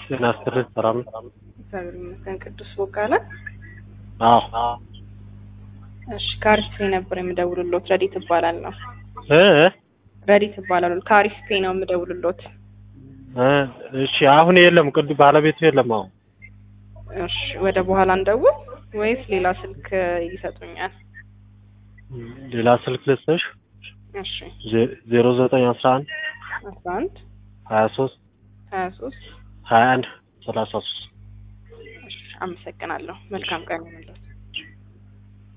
ጤና ይስጥልኝ ሰላም ነው? እግዚአብሔር ይመስገን። ቅዱስ ቦጋለ አዎ እሺ፣ ከአሪፍ ፔ ነበር የምደውልሎት። ረዲት እባላለሁ። እ ረዲት እባላለሁ። ከአሪፍ ፔ ነው የምደውልሎት። እ እሺ አሁን የለም ቅዱ ባለቤቱ የለም አሁን እሺ፣ ወደ በኋላ እንደውል ወይስ ሌላ ስልክ ይሰጡኛል? ሌላ ስልክ ልስጥሽ እሺ፣ ዜሮ ዘጠኝ አስራ አንድ አስራ አንድ ሀያ ሶስት ሀያ ሶስት ሀያ አንድ ሰላሳ ሶስት አመሰግናለሁ። መልካም ቀን ይሁንልዎት።